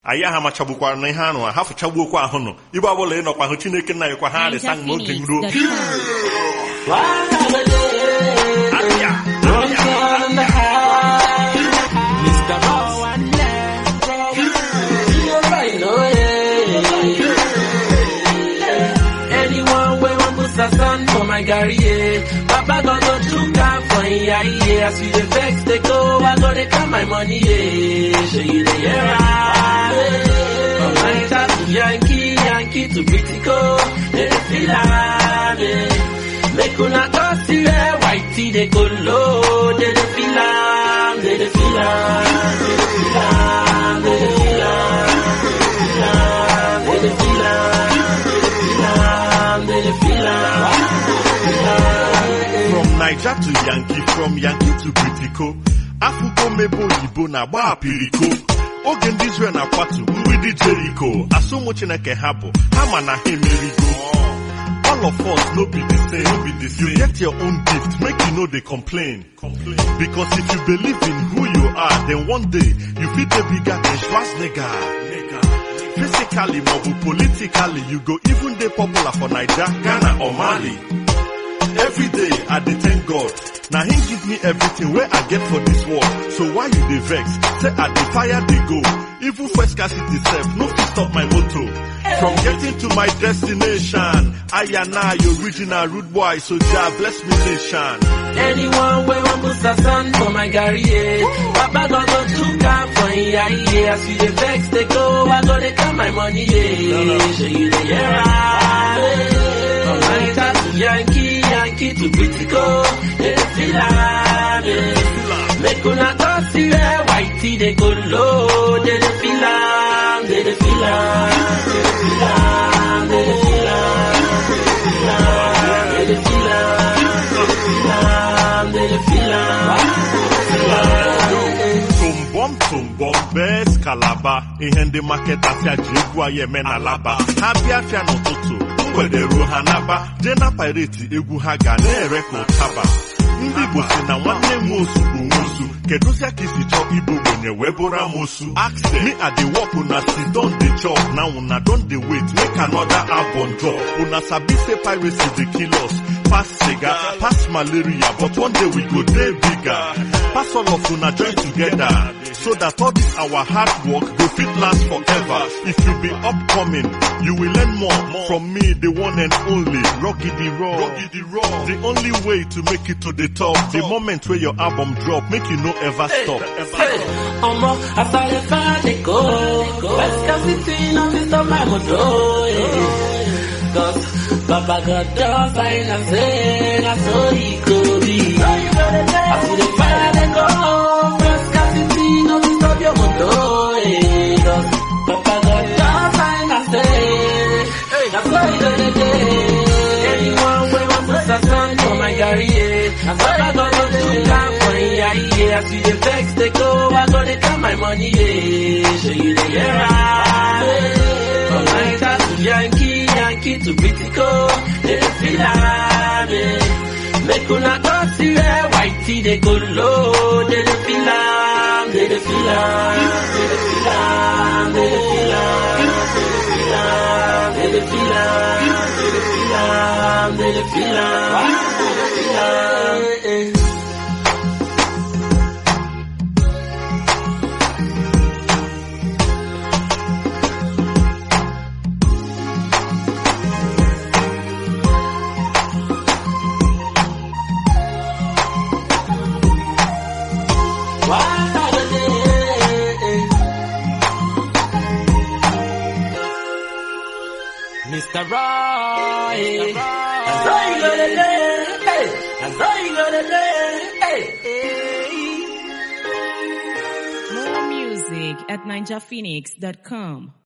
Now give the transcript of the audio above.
anyị aha machagbukwara na ihe anụ ha fụchagbuokwa ahụ nọ ibe ọbụla ị nọkwa hụ chineke nna anyị kwa ha adịsa mgbe oge nruo Abịa, abịa. Anyone wey wan put sand for my garri, yeah. Papa God go chook am for im eye, yeah. As you dey vex, dey go, I go dey count my money, yeah. Shey you dey hear am? From Naija to Yankee, Yankee to Bitico, dey dey feel am, yeah. Make una go see where whitey dey go low, dey dey feel am, dey dey feel am, dey dey feel am, dey dey feel am, dey dey feel am, dey dey feel am. From Niger to Yankee, from Yankee to Britiko, Afụgo mebe oyibo na-agba apiriko. Oge ndị Israel na-akwatu mgbidi Jericho, asụmụ Chineke ha bụ, ha ma na ha emerigo. All of us no be the same, no be the same. You get your own gift, make you know they complain. Complain. Because if you believe in who you are, then one day you fit a bigger than Schwarzenegger. Nigga. Physically, mobile, politically, you go even dey popular for Niger, Ghana or Mali. Every day I dey thank God. Now He give me everything where I get for this world. So why you dey vex? Say I dey fire dey go. Even first scarcity self no fit stop my motor. From getting to my destination, I and I original rude boy, so Jah bless me nation. Anyone wey wan put sand for my garri, yeah. Papa God go chook am for im eye, yeah. As you dey vex, dey go, I go dey count my money, yeah. Shey you dey hear am? From Naija to Yankee, Yankee to Bitico, dey dey feel am, yeah. Make una go see where whitey dey go low, dey dey feel am, dey dey feel am, dey dey feel am, dey dey feel am, dey dey feel am, dey dey feel am. Tumbom tumbom best kalaba ihe ndị maketa afịa ji egwu anyị eme na laba ha bịa afịa n'ụtụtụ mgbede ruo ha naba jee na pireti egwu ha ga na-ere ka ụtaba ndị Igbo si na nwanne nwe osu bụ nwosu kedụzia ka isi chọọ igbo gbenye wee bụrụ amosu ask them me i dey work una still don dey chop now una don dey wait make another album drop una sabi say piracy dey kill us pass cigar pass malaria but one day we go dey bigger pass all of una join together so that all this our hard work go fit last forever if you be upcoming you will learn more from me the one and only Rocky the Raw the only way to make it to the top the moment where your album drop make you no ever stop Hey, Omo, as I dey far dey go, West City no fit stop my motor. eh. Cause Baba God don sign am say na so e go be. As you dey far dey go, West City no fit stop your motor. eh. Cause Baba God don sign am say na so e go dey dey. Anyone wey wan put sand for my garri, yeah. Baba God go do am for im eye, yeah. As you dey vex, dey go, I go dey count my money, yeah. Shey you dey hear am? From Naija to Yankee, Yankee to Bitico, dey dey feel am, yeah. Make una go see where whitey dey go low, dey dey feel am, dey dey feel am, dey dey feel am, dey dey feel am, dey dey feel am, dey dey feel am, dey dey feel am, dey dey feel am, dey dey feel am. Mr. Roy, that's all you gonna do. Hey, that's all you gonna do. Hey, More music at ninjaphoenix.com.